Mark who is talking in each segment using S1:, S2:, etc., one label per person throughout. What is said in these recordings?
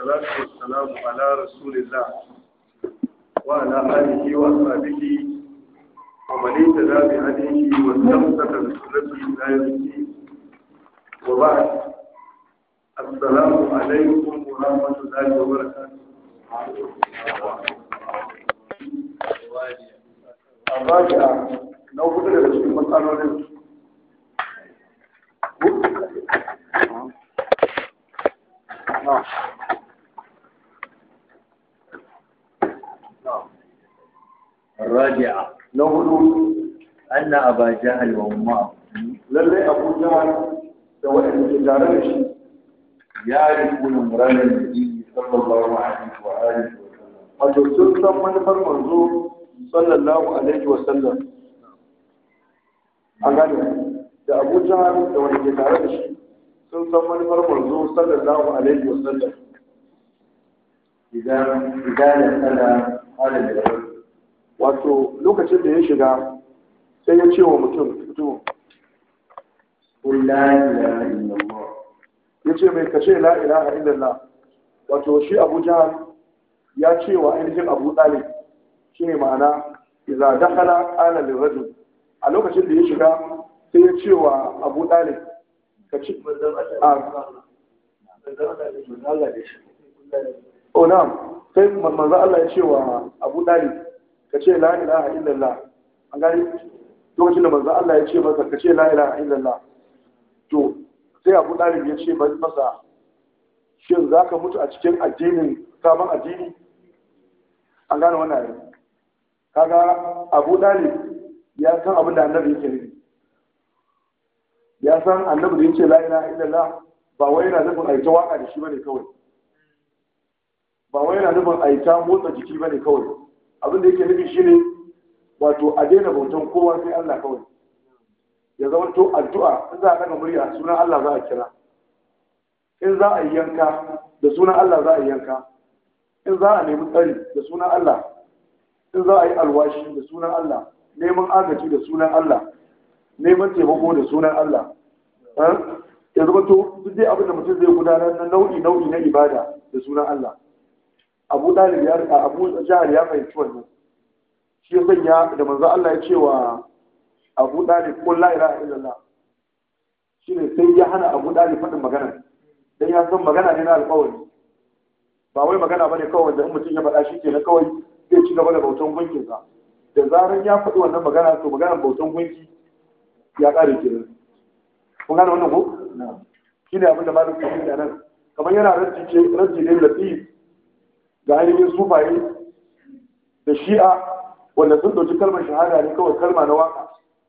S1: والصلاة والسلام على رسول الله وعلى آله وأصحابه ومن اهتدى بهديه واستمسك بسنته إلى يوم الدين وبعد السلام عليكم ورحمة الله وبركاته الراجعة لو بدأ في مسألة نعم
S2: الرابعة
S1: لو هدوء
S2: أن أبا جهل وأمه
S1: lallai abu jihar da waɗanda ke tare da shi
S2: يعرفون مراد النبي صلى الله عليه وآله وسلم
S1: wato sun san manufar manzo sallallahu alaihi wa sallam a gane da abu jihar da wanda ke tare da shi sun san manufar manzo sallallahu alaihi wa sallam
S2: إذا إذا دخل قال للرجل
S1: wato lokacin da ya shiga sai ya ce wa mutum mutum
S2: قل لا إله إلا الله
S1: ya ce mai kashe la ilaha illallah wato shi abu jihar ya ce wa ainihin abu ɗalib shi ne ma'ana iza dakhala ala lirajul a lokacin da ya shiga sai ya ce wa abu ɗalib ka ce a oh na'am sai manzo Allah ya ce wa abu ɗalib ka ce la ilaha illallah an gani lokacin da manzo Allah ya ce masa ka ce la ilaha illallah to sai abu ɗalib ya ce masa shin za ka mutu a cikin addinin sabon addini an gane wannan yare kaga abu ɗalib ya san abin da annabi yake nufi ya san annabi da yake la ilaha illallah ba wai yana nufin aita waka da shi bane kawai ba wai yana nufin aita motsa jiki bane kawai abin da yake nufi shine wato a daina bautan kowa sai Allah kawai ya zama to addu'a in za a daga murya sunan Allah za a kira in za a yi yanka da sunan Allah za a yi yanka in za a nemi tsari da sunan Allah in za a yi alwashi da sunan Allah neman agaji da sunan Allah neman taimako da sunan Allah ya zama to duk dai abin da mutum zai gudanar na nau'i nau'i na ibada da sunan Allah Abu Dalib ya rika Abu Jahal ya fahimci wannan shi ya sanya da manzo Allah ya ce wa abu dalib ko la ilaha illallah shine sai ya hana abu dalib faɗin magana dan ya san magana ne na alƙawari ba wai magana bane kawai da in mutum ya faɗa shi ke na kawai zai ci gaba da bautan gunkin sa da zaran ya faɗi wannan magana to maganar bautan gunki ya ƙare kenan kun gane wannan ko shine abin da malik ke yi nan kamar yana rajji ce rajji ne latif ga ainihin sufaye da shi'a wanda sun ɗauki kalmar shahada ne kawai kalma na waka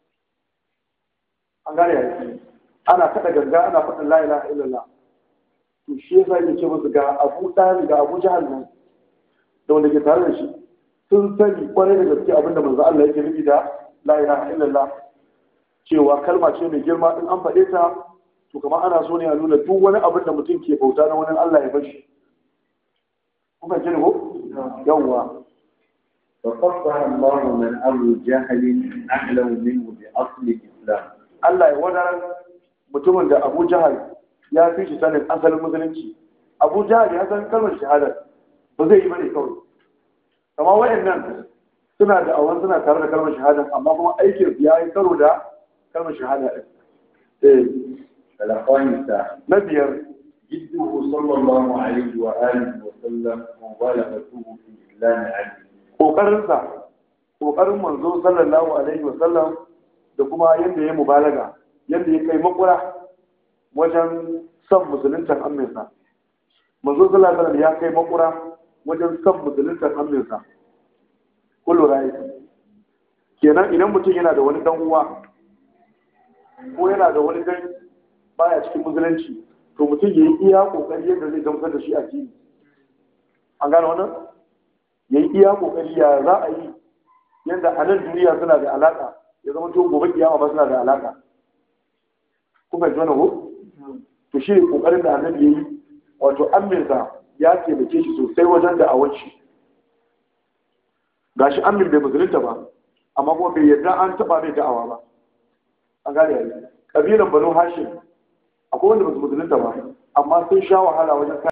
S1: an gane yanzu ana kada ganga ana faɗin la ilaha illallah to shi yasa yake ce musu ga Abu Talib ga Abu Jahal nan da wanda ke tare da shi sun sani kwarai da gaske abinda manzo Allah yake nufi da la ilaha illallah cewa kalma ce mai girma in an faɗe ta to kamar ana so ne a nuna duk wani abin da mutum ke bauta na wani Allah ya bashi kuka ji ko yawwa
S2: فقطع الله من أبو جهل أعلم منه بأصل الإسلام
S1: Allah ya wadar mutumin da Abu Jahal ya fi shi sanin asalin musulunci. Abu Jahal ya san kalmar shahada ba zai yi bane kawai. Amma waɗannan suna da awan suna tare da kalmar shahada amma kuma aikin ya yi karo da kalmar shahada ɗin. Eh,
S2: الخامسة
S1: na biyar
S2: جده صلى الله عليه وآله وسلم مبالغته في إعلان عنه
S1: ƙoƙarinsa ƙoƙarin manzo sallallahu alaihi wasallam da kuma yadda ya mubalaga yadda ya kai makura wajen son musuluntar aminsa manzo sallallahu alaihi ya kai makura wajen son musuluntar aminsa kullu rai kenan idan mutum yana da wani dan uwa ko yana da wani dan baya cikin musulunci to mutum ya yi iya kokari yadda zai gamsar da shi a jini an gane wannan ya yi iya kokari ya za a yi yadda a nan duniya suna da alaka ya zama to gobe kiyama ba suna da alaka ku fahimci wannan ko to shi ne kokarin da annabi yayi wato amminsa ya taimake shi sosai wajen da awon shi gashi ammin bai musulunta ba amma kuma bai yarda an taba mai da'awa ba an gane yayi kabilan banu hashim akwai wanda ba su musulunta ba amma sun sha wahala wajen